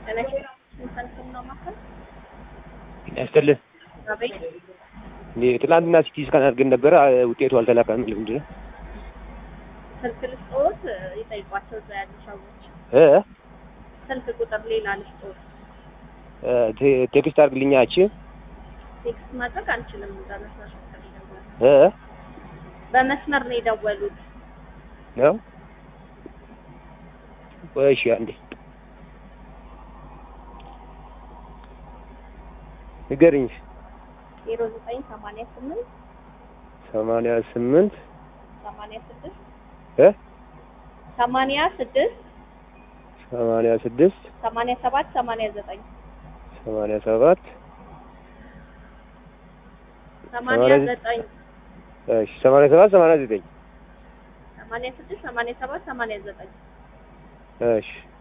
ያስጥልህ አቤት እንዴ ትናንትና ሲቲ ስካን አድርገን ነበረ ውጤቱ አልተላከም። ምንድን ነው ስልክ ልስጥዎት ይጠይቋቸው እዛ ያሉ ሰዎች እ ስልክ ቁጥር ሌላ ልስጥዎት እ ቴ- ቴክስት አድርግልኛ እቺ ቴክስት ማድረግ አንችልም በመስመር ነው የደወሉት እ በመስመር ነው የደወሉት ነው ቆይ እሺ አንዴ ንገሪኝ ዜሮ ዘጠኝ ሰማንያ ስምንት ሰማንያ ስምንት ሰማንያ ስድስት እ ሰማንያ ስድስት ሰማንያ ስድስት ሰማንያ ሰባት ሰማንያ ዘጠኝ ሰማንያ ሰባት ሰማንያ ሰማንያ ዘጠኝ እሺ ሰማንያ ሰባት ሰማንያ ዘጠኝ ሰማንያ ስድስት ሰማንያ ሰባት ሰማንያ ዘጠኝ እሺ